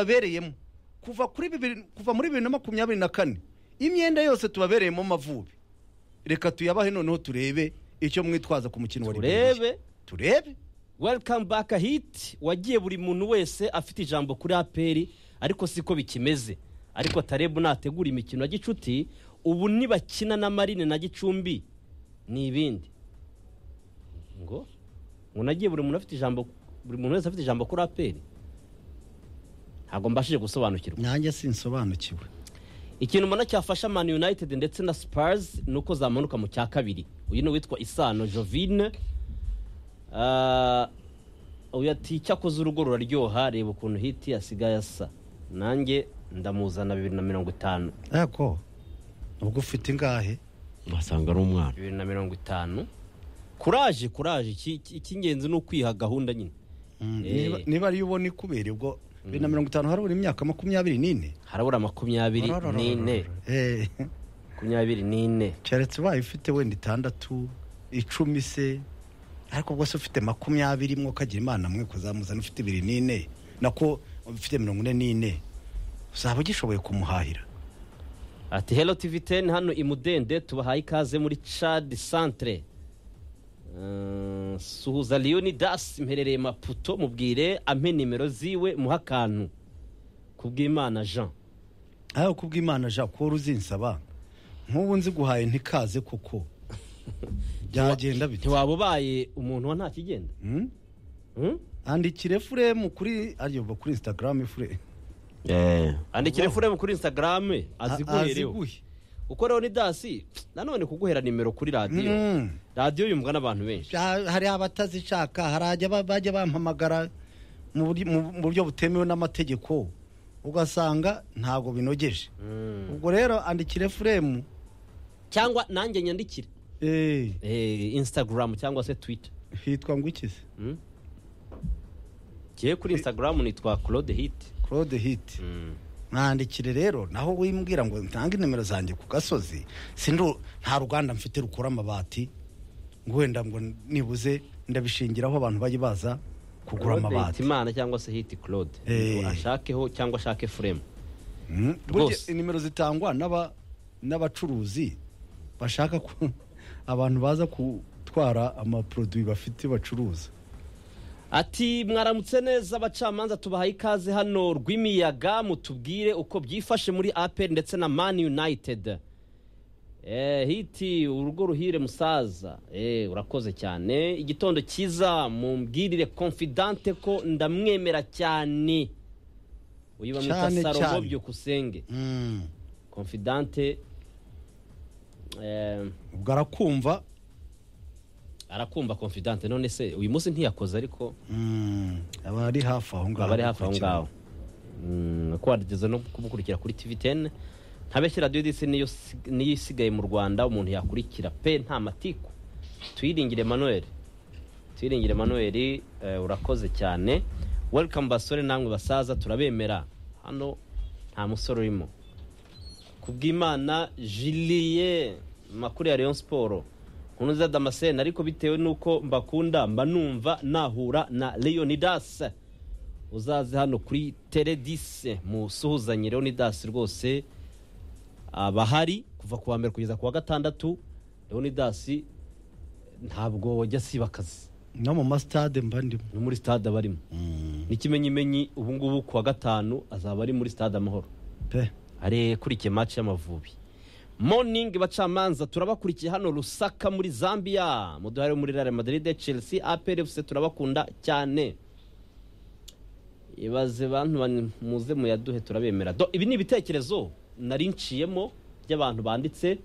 babereyemo kuva kuri bibiri kuva muri bibiri na makumyabiri na kane imyenda yose tubabereyemo amavubi reka tuyabahe noneho turebe icyo mwitwaza ku mukino wa liberiya turebe turebe welikamu baka hiti wagiye buri muntu wese afite ijambo kuri aperi ariko siko bikimeze ariko tarebu nategura imikino ya gicuti ubu nibakina na marine na gicumbi ni ibindi ngo umuntu agiye buri muntu afite ijambo buri muntu wese afite ijambo kuri aperi ntabwo mbashije gusobanukirwa nanjye sinsobanukiwe ikintu mbona cyafasha man united ndetse na spurs ni uko zamanuka mu cya kabiri uyu ni uwitwa isano jovine Ah, uyu ati cyakoze urugo ruraryoha reba ukuntu hiti yasigaye asa nanjye ndamuzana bibiri na mirongo itanu yako ubwo ufite ingahe wasanga ari umwana bibiri na mirongo itanu kuraje kuraje iki- iki- icy'ingenzi ni ukwiha gahunda nyine Mm, Eh. niba- niba ariyo ubona ikubera ubwo bibiri na mirongo itanu harabura imyaka makumyabiri n'ine harabura makumyabiri n'ine Eh, makumyabiri n'ine keretse ubaye ufite wenda itandatu icumi se ariko bwose ufite makumyabiri mwo ukagira imana mwe kuzamuzana ufite ibiri n'ine nako ufite mirongo ine n'ine uzaba ugishoboye kumuhahira ati hero tivi teni hano imudende tubahaye ikaze muri cadi santire Eh, suhuza leonidas mperereye maputo mubwire ampe nimero ziwe muhe akantu kubw'imana jean ariko kubw'imana jean paul uzinsaba nk'ubu nziguhaye ntikaze kuko byagenda bite ntiwaba ubaye umuntu wa nta kigenda Mm? Hmm? andikire furemu kuri aryoba kuri instagram fure eee andikire furemu kuri instagram aziguhe rero aziguhe uko leonidasi nanone kuguhera nimero kuri radiyo Mm. radiyo yumvwa n'abantu benshi Ja- hari abatazishaka hari ajya ba- bajya bampamagara mu buryo- mu- mu buryo butemewe n'amategeko ugasanga ntabwo binogeje Hmm. ubwo rero andikire furemu cyangwa nanjye nyandikire Eh, Eh, instagram cyangwa se twitter hitwa ngo iki se Mm. Jyewe kuri Instagram nitwa Claude Hit. claude hiti mwandikire rero naho wimbwira ngo ntange nimero zanjye ku gasozi sindu nta ruganda mfite rukora amabati ngo wenda ngo nibuze ndabishingiraho abantu bajye baza kugura Claude amabati Hitimana cyangwa se Hit Claude. Eh. Ashakeho cyangwa ashake frame. Mm. Rwose. Burya nimero zitangwa n'aba- n'abacuruzi bashaka ko abantu baza gutwara amaproduwi bafite bacuruza Ati mwaramutse neza abacamanza tubahaye ikaze hano rw'imiyaga mutubwire uko byifashe muri APR ndetse na Man United. Eh, hiti urugo ruhire musaza eh, urakoze cyane igitondo cyiza mumbwirire confidante ko ndamwemera cyane uyu bamwita Cyane, salomo cyane. byukusenge Mm. confidante eh, ubwo arakumva arakumva confidante none se uyu munsi ntiyakoze ariko Mm. aba ari hafi aho ngaho aba ari hafi aho gukurikirana. ngaho Mm, ko wageze no kumukurikira kuri tv teni ntabeshye radiyo disi niyo si- niyo isigaye mu rwanda umuntu yakurikira pe nta matiku tuyiringire manuel tuyiringire manuel eh, urakoze cyane welikamu basore namwe basaza turabemera hano nta musore urimo kubw'imana jiliye makuru ya leon siporo nkunu za damascene ariko bitewe n'uko mbakunda mba numva nahura na leonidas uzaze hano kuri teredise musuhuzanye leonidas rwose abahari kuva ku wa mbere kugeza ku wa gatandatu leonidas ntabwo wajya asiba akazi no mu masitade mba ndimo no muri stade aba arimo Mm. n'ikimenyimenyi ubu ngubu ku wa gatanu azaba ari muri stade amahoro pe arekurikiye match y'amavubi morning bacamanza turabakurikiye hano rusaka muri zambia muduhare muri real madrid chelsea apr fc turabakunda cyane ibaze bantu bani- muze muyaduhe turabemera Do, ibi ni ibitekerezo nari nciyemo by'abantu banditse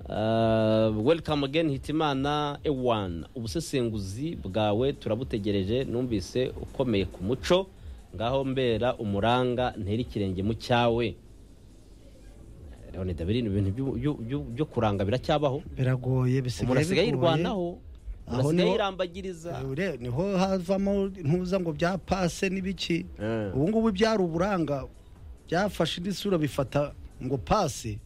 Uh, welcome again hitimana ewan ubusesenguzi bwawe turabutegereje numvise ukomeye ku muco ngaho mbera umuranga ntera ikirenge mu cyawe leonida biri ibintu byu- byu- byu- byo kuranga biracyabaho biragoye umuntu bisigaye bigoye asigaye yirwanaho Aho umuntu asigaye niho- yirambagiriza Ure- niho havamo ntuza ngo bya pase n'ibiki Eh. ubu ngubu byari uburanga byafashe indi sura bifata ngo pase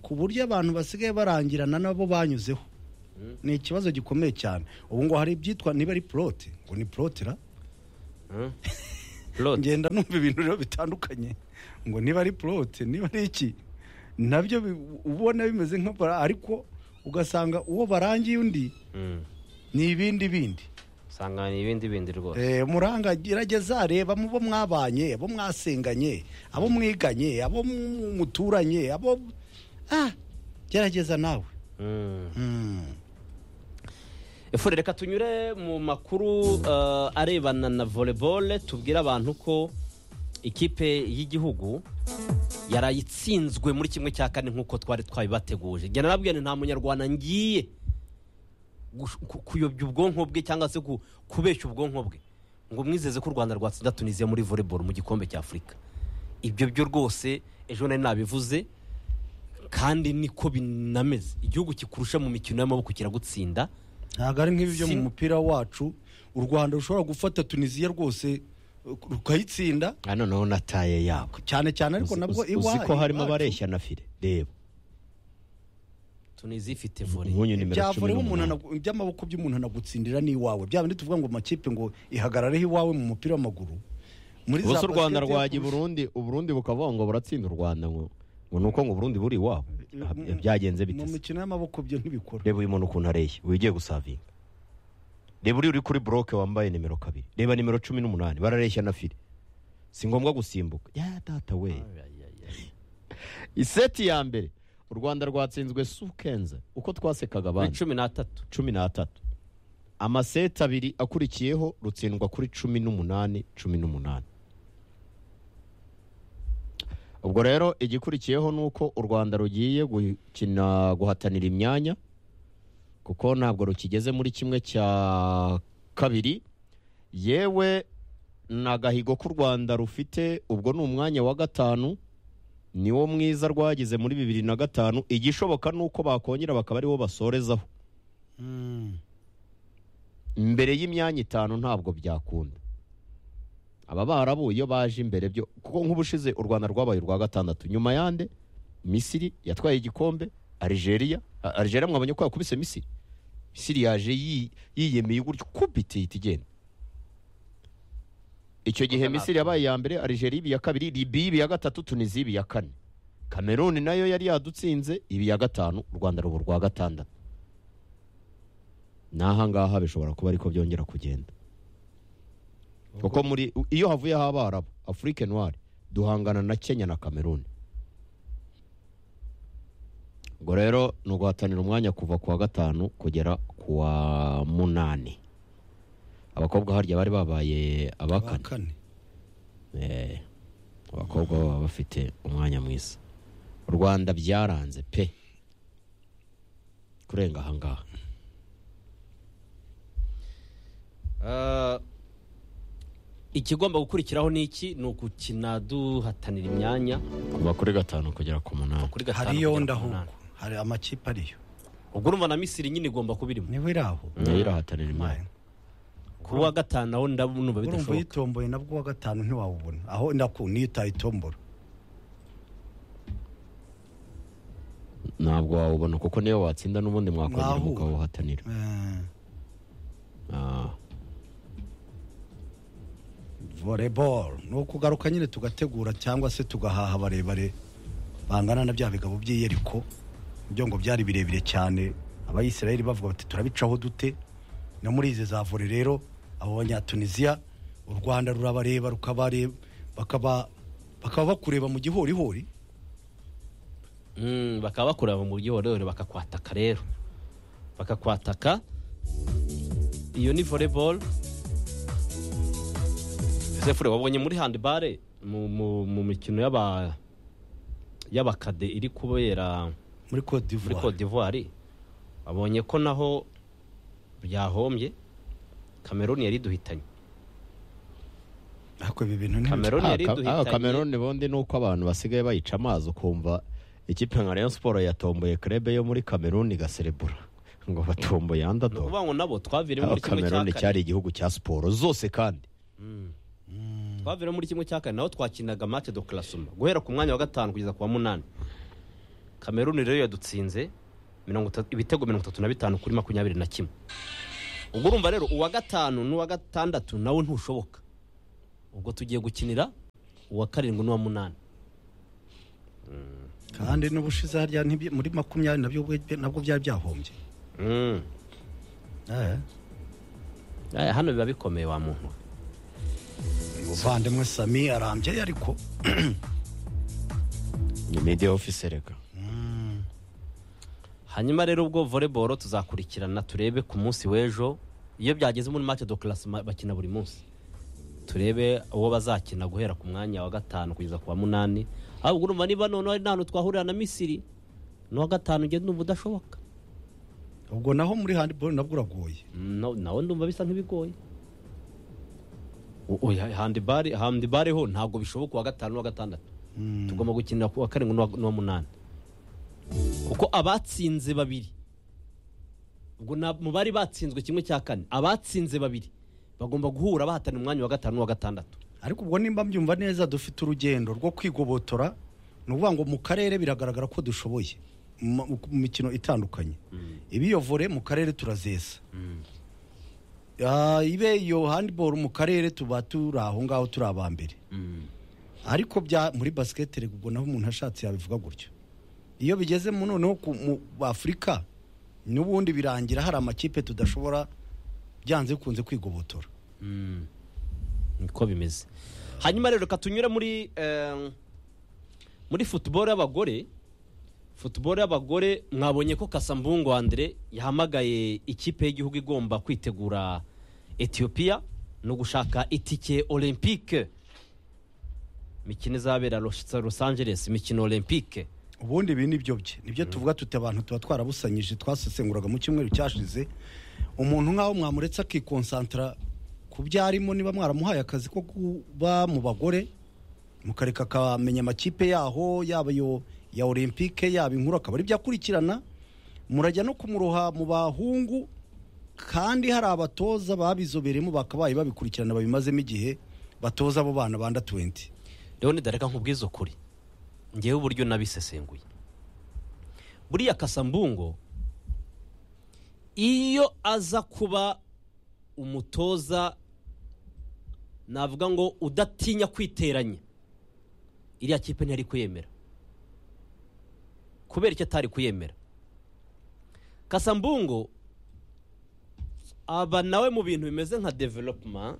ku buryo abantu basigaye barangirana nabo banyuzeho ni ikibazo gikomeye cyane ubu ngo hari ibyitwa niba ari porote ngo ni porotera Mm. Plot. ngenda numva ibintu rero bitandukanye ngo niba ari porote niba ari iki nabyo bi- ubona bimeze nka bara- ariko ugasanga uwo barangiye undi Mm. ni ibindi bindi usanga ni ibindi bindi rwose Eh, muranga gerageza reba mu bo mwabanye abo mwasenganye abo mwiganye abo mu- muturanye abo ah gerageza nawe Mm. Mm. efure reka tunyure mu makuru eh, arebana na volebole tubwire abantu ko ikipe y'igihugu yaraye itsinzwe muri kimwe cya kane nk'uko twari twabibateguje njye narabwiye nti nta munyarwanda ngiye gush- ku- kuyobya ubwonko bwe cyangwa se ku- kubeshya ubwonko bwe ngo mwizeze ko u rwanda rwatsinda tunisiya muri volebolo mu gikombe cya afurika ibyo byo rwose ejo nari nabivuze kandi niko binameze igihugu kikurusha mu mikino y'amaboko kiragutsinda ntabwo ari nk'ibyo Si- mu mupira wacu u rwanda rushobora gufata tunisiya rwose uh, rukayitsinda aha noneho na taye yabo cyane cyane ariko Uzi- nabwo uzi- uzi ko harimo iwacu, abareshya na fire reba tunisiya ifite vore umunyu nimero ibya cumi vore umuntu n'umunani anagu- iby'amaboko by'umuntu anagutsindira ni iwawe bya bindi tuvuga ngo amakipe ngo ihagarareho iwawe mu mupira w'amaguru muri ubuse za u rwanda basket yo rwajya i kurusha- burundi uburundi bukavuga ngo buratsinda u rwanda ngo ngo ni uko ngo uburundi buri iwabo Mm, mm, byagenze mu bitese mikino y'amaboko byo ntibikora reba uyu muntu ukuntu areshya wigiye gusavinga reba uriya uri kuri buroke wambaye nimero kabiri reba nimero cumi n'umunani barareshya na fire si ngombwa gusimbuka ya data we iseti ya mbere u rwanda rwatsinzwe sukenze uko kuri twasekaga abandi cumi n'atatu cumi n'atatu amaseti abiri akurikiyeho rutsindwa kuri cumi n'umunani cumi n'umunani ubwo rero igikurikiyeho ni uko u rwanda rugiye gukina guhatanira imyanya kuko ntabwo rukigeze muri kimwe cya kabiri yewe ni agahigo k'u rwanda rufite ubwo ni umwanya wa gatanu niwo mwiza rwagize muri bibiri na gatanu igishoboka ni uko bakongera bakaba aribo basorezaho Mm. mbere y'imyanya itanu ntabwo byakunda aba barabu iyo baje imbere byo kuko nk'ubushize u rwanda rwabaye urwa gatandatu nyuma yande misiri yatwaye igikombe algeria A- algeria mwabonye ko yakubise misiri misiri yaje yi- yiyemeye gutyo kubita ihita igenda icyo gihe Kuko misiri nta- yabaye iya mbere algeria iba iya kabiri libiya iba iya gatatu tunisiya iba iya kane kameruni nayo yari yadutsinze iba iya gatanu u rwanda ruba urwa gatandatu n'ahangaha bishobora kuba ariko byongera kugenda kuko muri iyo havuyeho abarabu afurike noire duhangana na kenya na kameruni ubwo rero ni uguhatanira umwanya kuva ku wa gatanu kugera ku wa munani abakobwa harya bari babaye Wa abakane kane Eh, abakobwa baba bafite umwanya mwiza u rwanda byaranze pe kurenga ahangaha Eh, ikigomba gukurikiraho ni iki ni ugukina duhatanira imyanya kuva kuri gatanu kugera ku munani kuri gatanu hariyo kugera ku ndahuko munani. hari amakipe ariyo ubwo urumva na misiri nyine igomba kuba irimo niho iri aho nayo irahatanira imyanya ku wa gatanu aho ndabona urumva bidashoboka uyitomboye nabwo uwa gatanu ntiwawubona aho ndaku niyo utayitombora ntabwo wawubona kuko niyo watsinda n'ubundi mwakongera Mwahura. mukawuhatanira Eh, Ah, volleyball ni ukugaruka nyine tugategura cyangwa se tugahaha barebare bangana na bya bigabo by'iyeriko ibyo ngo byari birebire cyane abayisiraheli bavuga bati turabicaho dute no muri izi za vore rero abo banyatunisiya u rwanda rurabareba rukabareba bakaba bakaba bakureba mu gihorihori Mm, bakaba bakureba mu buryo bororero bakakwataka rero bakakwataka iyo ni volleyball Joseph wabonye muri handball mu, mu, mu mikino y'aba y'abakade iri kubera muri Cote muri d'Ivoire Cote d'Ivoire abonye ko naho byahombye Cameroon yari duhitanye ariko ibi bintu ni Cameroon yari ah, ah, duhitanye kameruni bundi ni uko abantu basigaye bayica amazi ukumva ikipe nka rayon siporo yatomboye krebe yo muri kameruni igaserebura ngo batomboye ni andadogo ukuvuga ngo nabo twaviremo aho muri kimwe cya kameruni kane cyari igihugu cya siporo zose kandi twaviramo muri kimwe cya kane naho twakinaga mate do karasuma guhera ku mwanya wa gatanu kugeza ku wa munani kameruni rero yadutsinze mirongo itatu- ibitego mirongo itatu na bitanu kuri makumyabiri na kimwe ubwo urumva rero uwa gatanu n'uwa gatandatu nawe ntushoboka ubwo tugiye gukinira uwa karindwi n'uwa munani kandi n'ubushize harya ntibye- muri makumyabiri nabyo ubwe- nabwo byari byahombye Mm. Eh, Aya, hano biba bikomeye wa muntu we. umuvandimwe sami arambye ariko ni media office reka hanyuma rero ubwo volleyball tuzakurikirana turebe ku munsi w'ejo iyo byageze muri match de classement bakina buri munsi turebe uwo bazakina guhera ku mwanya wa gatanu kugeza ku wa munani ahubwo urumva niba noneho ari n'ahantu twahurira na misiri n'uwa gatanu ugenda numva udashoboka ubwo naho muri handibolo nabwo uragoye Mm, na- nawe ndumva bisa nkibigoye O- oya, handibare handibare ho ntabwo bishoboka uwa gatanu n'uwa gatandatu tugomba gukinira ku wa karindwi n'uwa- n'uwa munani kuko abatsinze babiri ubwo na- mu bari batsinzwe kimwe cya kane abatsinze babiri bagomba guhura bahatana umwanya wa gatanu n'uwa gatandatu ariko ubwo nimba mbyumva neza dufite urugendo rwo kwigobotora ni ukuvuga ngo mu karere biragaragara ko dushoboye mu ma- mu mikino itandukanye iba iyo vore mu karere turazesa Ah, ibe iyo handibolo mu karere tuba turi aho ngaho turi aba mbere ariko bya muri basiketi reka ubwo naho umuntu ashatse yabivuga gutyo iyo bigeze mu noneho ku mu afurika n'ubundi birangira hari amakipe tudashobora byanze bikunze kwigobotora niko bimeze hanyuma rero reka tunyure muri eh, muri football y'abagore football y'abagore mwabonye ko kasambungu andre yahamagaye ikipe y'igihugu igomba kwitegura etiyopiya no gushaka itike olympique imikino izabera Los- los angeles imikino olympique ubundi ibi ni byo bye nibyo tuvuga tuti abantu tuba twarabusanyije twasesenguraga mu cyumweru cyashize umuntu nk'aho mwamuretse akikonsantara ku byo arimo niba mwaramuhaye akazi ko kuba mu bagore mukareka akamenya amakipe yaho yaba iyo ya olympique yaba inkuru akaba ari byo akurikirana murajya no kumuroha mu bahungu kandi hari abatoza babizobereyemo bakabaye babikurikirana babimazemo igihe batoza abo bana banda 20 rero nidareka nkubwize ukuri ngewe uburyo nabisesenguye buriya kasambungo iyo aza kuba umutoza navuga ngo udatinya kwiteranya iriya kipe ntiyari kuyemera kubera icyo atari kuyemera kasambungo aba nawe mu bintu bimeze nka development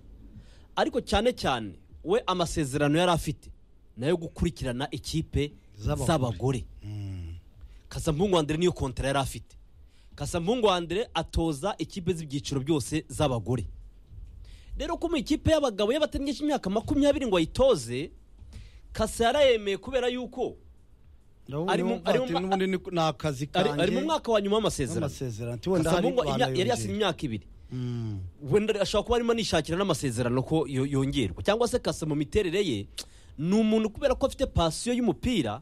ariko cyane cyane we amasezerano yari afite nayo gukurikirana ikipe Z'abagore. z'abagore kasampungu wa mbere niyo kontara yari afite kasampungu wa mbere atoza ikipe z'ibyiciro byose z'abagore rero ko mu ikipe y'abagabo y'abatari imyaka makumyabiri ngo ayitoze kasa yarayemeye kubera yuko Ari mu- ari mu- Ati, n'ubundi ni ni akazi ari kanjye ari mu mwaka wa nyuma w'amasezerano amasezerano ati wenda hari Kasampungu imya- yari yasinye banayongera imyaka ibiri wenda ashobora kuba arimo anishakira n'amasezerano ko yo- yongerwa cyangwa se kasa mu miterere ye ni umuntu kubera ko afite pasiyo y'umupira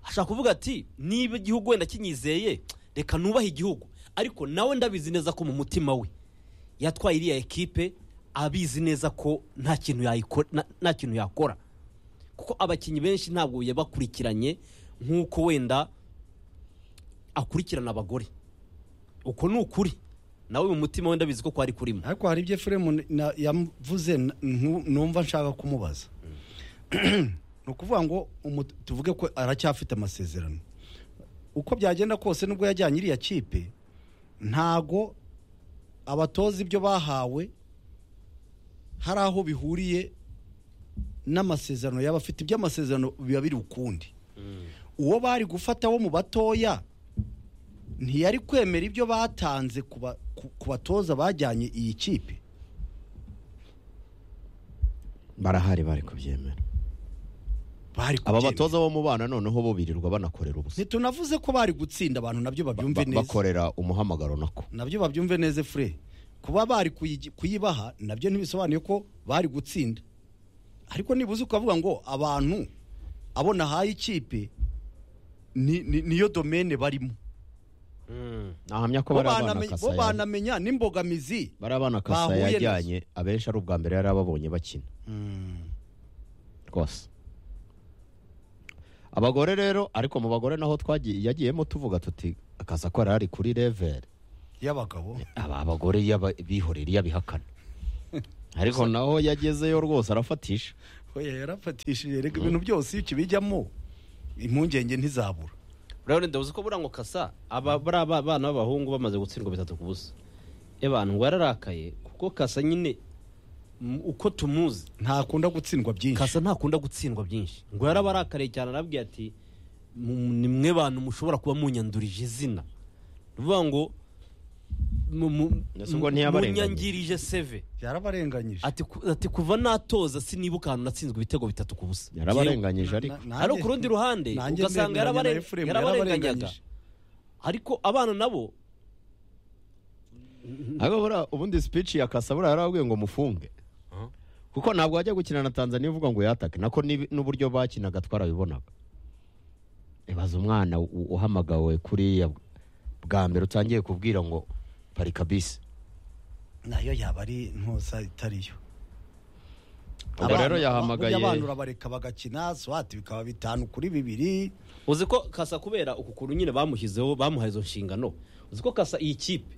ashaka kuvuga ati niba igihugu wenda kinyizeye reka nubahe igihugu ariko nawe ndabizi neza ko mu mutima we yatwaye iriya ekipe abizi neza ko nta kintu yayiko- na- nta kintu yakora kuko abakinnyi benshi ntabwo yabakurikiranye nk'uko wenda akurikirana abagore uko ni ukuri nawe mu mutima wenda bizi ko kwari kurimo ariko hari ibyo efuremu yavuze n- nku- numva nshaka kumubaza ni ukuvuga ngo umu- tuvuge ko aracyafite amasezerano uko byagenda kose nubwo yajyanye iriya kipe ntago abatoza ibyo bahawe hari aho bihuriye n'amasezerano yaba afite ibyo amasezerano biba biri ukundi uwo bari gufata wo mu batoya ntiyari kwemera ibyo batanze ku ba- ku- ku batoza bajyanye iyi kipe barahari bari kubyemera bari aba kubyemera. batoza bo mu bana noneho bo birirwa banakorera ubusa ntitunavuze ko bari gutsinda abantu nabyo babyumve Ba- neza bakorera umuhamagaro nako nabyo babyumve neza fure kuba bari kuyigi- kuyibaha nabyo ntibisobanuye ko bari gutsinda ariko nibuze ukavuga ngo abantu abo nahaye ikipe ni- ni- niyo domene barimo nahamya ko bo bari abana baname- bo kasa yari- banamenya n'imbogamizi bari abana kasa bahuye yajyanye abenshi ari ubwa mbere yari ababonye bakina rwose abagore rero ariko mu bagore naho twagiye yagiyemo tuvuga tuti akaza ko ari kuri level y'abagabo aba abagore yaba- bihorera iyo abihakana ariko naho yagezeyo rwose arafatisha oya yarafatishije reka ibintu byose iyo ukibijyamo impungenge ntizabura urabona ndabuze ko buriya ngo kasa aba bariya ba- bana b'abahungu bamaze gutsindwa bitatu ku busa ebana ngo yararakaye kuko kasa nyine m- uko tumuzi ntakunda gutsindwa byinshi kasa ntakunda gutsindwa byinshi ngo yarabarakariye cyane arabwiye ati "Mu- ni mwe bantu mushobora kuba munyandurije izina ni ukuvuga ngo mu- mu- Ese ubwo ntiyabarenganya? munyangirije seve yarabarenganyije ati ku- ati kuva natoza sinibuka ahantu natsinzwe ibitego bitatu ku busa yarabarenganyije ariko Na- nanjye- ariko ku rundi ruhande nanjye ugasanga nemeranya na yarabare- Ephraim, yarabarenganyaga yarabarenganyije. ariko abana nabo ariko buriya ubundi speech ya kasa buriya yarababwiye ngo mufunge kuko ntabwo wajya gukina na tanzania uvuga ngo yatake nako n'ibi- n'uburyo bakinaga twarabibonaga ibaza umwana u- uhamagawe kuriya bw- bwa mbere utangiye kubwira ngo parika bisi nayo yaba ari ntuza itariyo ubwo rero yahamagaye abana urabareka bagakina swati bikaba bitanu kuri bibiri uzi ko kasa kubera uku kuntu nyine bamushyizeho bamuhaye izo nshingano uzi ko kasa iyi kipe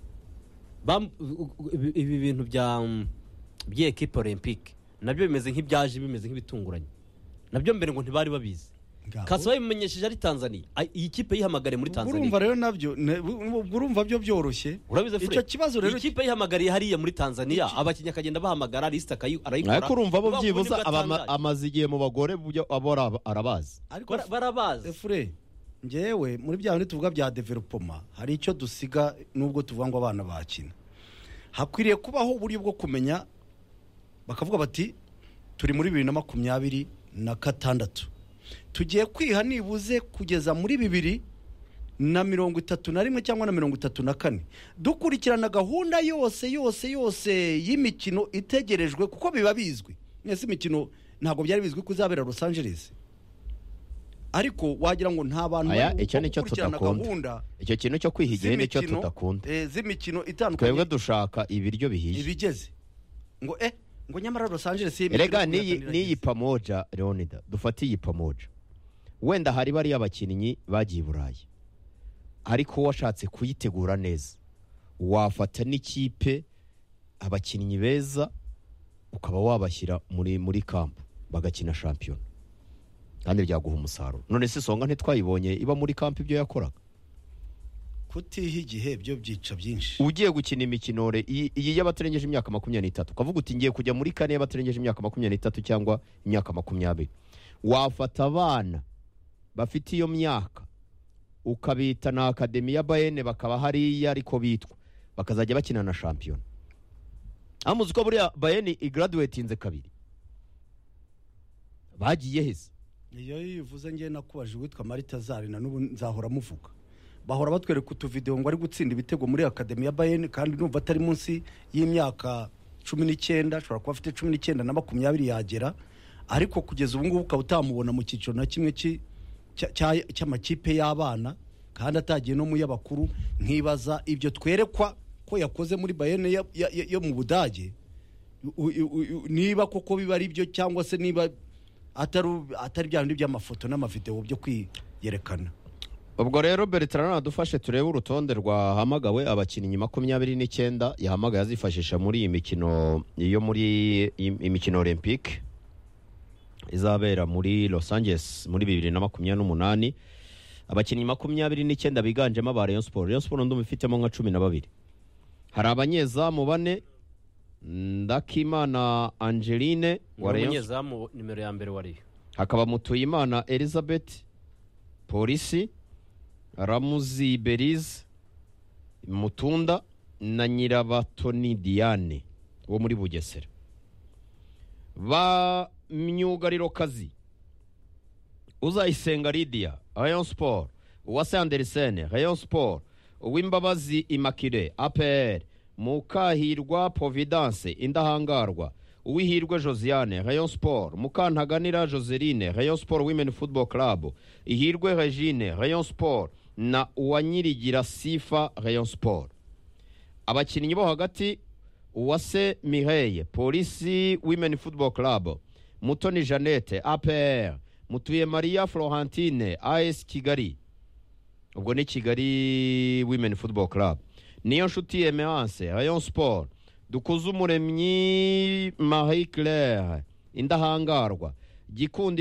bam- u- u- ibi ibi bintu bya mm, by'ekipe olympique nabyo bimeze nk'ibyaje bimeze nk'ibitunguranye nabyo mbere ngo ntibari babizi Ngabo. kasa babimenyesheje ari tanzania Ay- iyi kipe yihamagare muri ubwo tanzania urumva rero nabyo ne- u- ubwo urumva byo byoroshye urabizi icyo kibazo rero ikipe yihamagariye hariya muri tanzania abakinnyi akagenda bahamagara lisita akayi- arayikora ariko urumva bo Bavuga ngo byibuza nibwo abama- atangaje. amaze igihe mu bagore byo abo araba- arabazi ariko Bara- barabazi efure ngewe muri bya bindi tuvuga bya developoma hari icyo dusiga nubwo tuvuga ngo abana bakina hakwiriye kubaho uburyo bwo kumenya bakavuga bati turi muri bibiri na makumyabiri na gatandatu tugiye kwiha nibuze kugeza muri bibiri na mirongo itatu na rimwe cyangwa na mirongo itatu na kane dukurikirana gahunda yose yose yose y'imikino itegerejwe kuko biba bizwi mwese imikino ntabwo byari bizwi ko izabera los angeles ariko wagira ngo nta bantu aya bari icyo nicyo gukurikirana gahunda tudakunda icyo kintu cyo kwiha igihe nicyo z'imikino, tudakunda eh, z'imikino itandukanye twebwe dushaka ibiryo bihiye ibigeze ngo eh ngo nyamara los angeles iyi mikino erega ikunda n'iyi kandi n'iyi irageze. pamoja leonida dufate iyi pamoja wenda hari bariya abakinnyi bagiye i burayi ariko washatse kuyitegura neza wafata n'ikipe abakinnyi beza ukaba wabashyira muri muri kampu bagakina shampiyona kandi byaguha umusaruro none se songa ntitwayibonye iba muri kampu ibyo yakoraga kutiha igihe byo byica byinshi ugiye gukina imikino re- iyi iyi y'abatarengeje imyaka makumyabiri n'itatu ukavuga uti ngiye kujya muri kane y'abatarengeje imyaka makumyabiri n'itatu cyangwa imyaka makumyabiri wafata abana bafite iyo myaka ukabita na akademi ya bayene bakaba hariya ariko bitwa bakazajya bakina na shampiyona amuzi ko buriya bayene igaraduwetinze kabiri bagiye heza iyo yivuze ngewe nakubaje uwitwa marita zari na n'ubu nzahora amuvuga bahora batwereka utuvidewo ngo ari gutsinda ibitego muri akademi ya bayeni kandi numva atari munsi y'imyaka cumi n'icyenda ashobora kuba afite cumi n'icyenda na makumyabiri yagera ariko kugeza ubu ngubu ukaba utamubona mu cyiciro na kimwe cy'i- cya- cya- cy'amakipe y'abana kandi atagiye no mu y'abakuru nkibaza ibyo twerekwa ko yakoze muri bayeni yo- yo- yo- yo mu budage u- u- u- u- niba koko biba ari byo cyangwa se niba atari atari bya bindi by'amafoto n'amavideo byo kwiyerekana ubwo rero bertrand adufashe turebe urutonde rwahamagawe abakinnyi makumyabiri n'icyenda yahamagaye azifashisha muri iyi mikino yo muri im- imikino olympique izabera muri los angeles muri bibiri na makumyabiri n'umunani abakinnyi makumyabiri n'icyenda biganjemo aba rayon siporo rayon siporo ndumva ifitemo nka cumi na babiri hari abanyezamu bane ndakimana angeline wa ni rayon umunyezamu nimero ya mbere wa Rayon hakaba mutuyimana elizabeth polisi ramuzi berize mutunda na nyirabatoni diane wo muri bugesera ba myugariro kazi uzayisenga lidiya rayon sport uwase anderisene rayon sport uwimbabazi imakire apr mukahirwa providence indahangarwa uwihirwe josiane rayon sport mukantaganira joseline rayon sport women football club ihirwe regine rayon sport na uwanyirigira sifa rayon sport abakinnyi bo hagati uwase mireye polisi women football club mutoni jeannette apr mutuye maria florentine as kigali ubwo ni kigali women football club niyo nshuti emerance rayon sport dukuze umuremyi marie claire indahangarwa gikundi